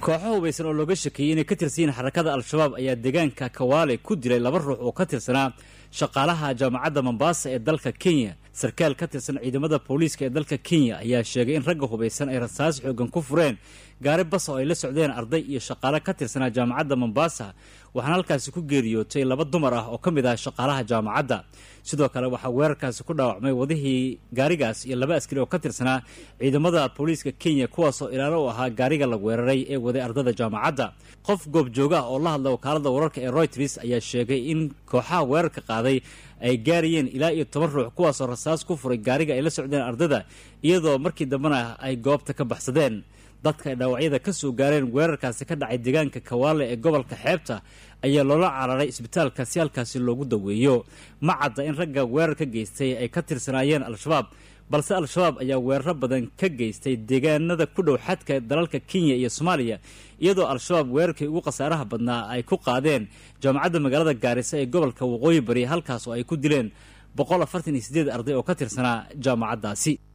kooxo hubaysan oo looga shakeeyey inay ka tirsan yihiin xarakada al-shabaab ayaa deegaanka kawaale ku dilay laba ruux oo ka tirsanaa shaqaalaha jaamacadda mombaasa ee dalka kenya sarkaal ka tirsan ciidamada booliiska ee dalka kenya ayaa sheegay in ragga hubaysan ay rasaas xoogan ku fureen gaari bas oo ay la socdeen arday iyo shaqaale ka tirsanaa jaamacadda mombaasa waxaana halkaasi ku geeriyootay laba dumar ah oo ka mid ah shaqaalaha jaamacadda sidoo kale waxaa weerarkaasi ku dhaawacmay wadihii gaarigaas iyo laba askari oo ka tirsanaa ciidamada booliiska kenya kuwaasoo ilaalo u ahaa gaariga la weeraray ee waday ardada jaamacadda qof goobjooga ah oo la hadla wakaalada wararka ee royters ayaa sheegay in kooxaha weerarka qaaday ay gaarayeen ilaa iyo toban ruux kuwaasoo rasaas ku furay gaariga ay la socdeen ardada iyadoo markii dambena ay goobta ka baxsadeen dadka ay dhaawacyada ka soo gaareen weerarkaasi ka dhacay deegaanka kawaale ee gobolka xeebta ayaa loola cararay isbitaalka si halkaasi loogu daweeyo ma cadda in ragga weerar ka geystay ay ka tirsanaayeen al-shabaab balse al-shabaab ayaa weeraro badan ka geystay deegaanada ku dhow xadka dalalka kenya iyo soomaaliya iyadoo al-shabaab weerarkii ugu khasaaraha badnaa ay ku qaadeen jaamacadda magaalada gaarisa ee gobolka waqooyi bari halkaas oo ay ku dileen boqol afartan iyo sideed arday oo ka tirsanaa jaamacaddaasi